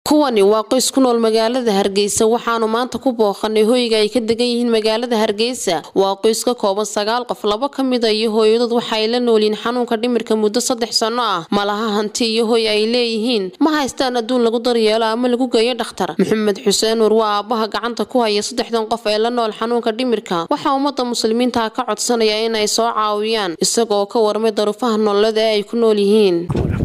kuwani waa qoys ku nool magaalada hargeysa waxaanu maanta ku booqanay hoyga ay ka degan yihiin magaalada hargeysa waa qoys ka kooban sagaal qof laba ka mida iyo hooyadood waxa ay la noolyihiin xanuunka dhimirka muddo saddex sanno ah malaha hanti iyo hoy ay leeyihiin ma haystaan adduun lagu daryeelo ama lagu geeyo dhakhtar maxamed xuseen nur waa aabbaha gacanta ku haya saddexdan qof ee la nool xanuunka dhimirka waxaa ummadda muslimiinta ka codsanaya inay soo caawiyaan isagoo ka warmay daruufaha nololeed ee ay ku nool yihiin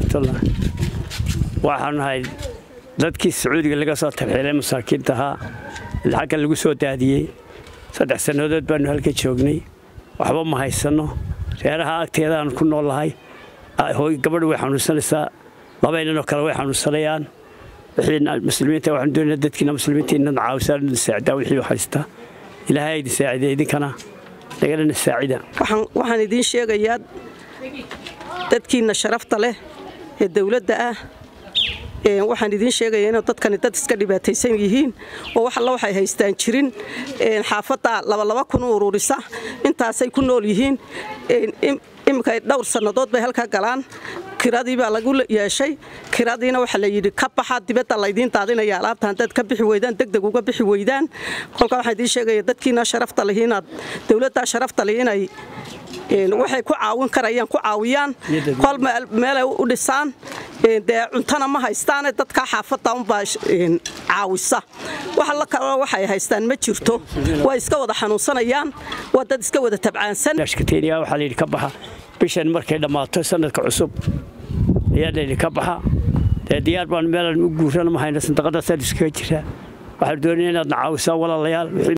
waxaan nahay dadkii sacuudiga laga soo tarxiilay masaakiinta ahaa lacagga lagu soo daadiyey saddex sannadood baannu halka joognay waxba ma haysanno reeraha agteedaan ku noollahay gabadhu way xanuunsanaysaa labaynanoo kale way xanuunsanayaan muslimiinta waxaan doonaa dadkiina muslimiinta inad caawisaan inad saacidaa wixii haysta ilaahay idin saaciday idinkana nagalana saacida waxaan idiin sheegayaa dadkiinna sharafta leh ee dawladda ah waxaan idiin sheegaya inuu dadkani dad iska dhibaataysan yihiin oo wax alla waxay haystaan jirin xaafadda labalaba kun u ururisa intaasay ku nool yihiin iminka dhowr sannadood bay halka galaan kiradii baa lagu yeeshay kiradiina waxaa la yidhi ka baxa dibadda laydiin daadinaya alaabta haddaad ka bixi weydaan degdeg uga bixi weydaan kolkaa waxaan idiin sheegaya dadkiina sharafta lihi inaad dawladdaa sharafta lihi inay waxay ku caawin karayaan ku caawiyaan kol meelay u dhisaan dee cuntana ma haystaane dadkaa xaafadda unbaa caawisa wax alla kaloo waxay haystaan ma jirto way iska wada xanuunsanayaan waa dad iska wada tabcaansan ashkateyniya waxaa layidhi ka baxa bishan markay dhammaato sanadka cusub ayaa layidhi ka baxa dee diyaar baan meelan u guurana ma hayna sandaqadaasaan iskaga jiraa waxaan doonaya inaadna caawisaan walaalayaal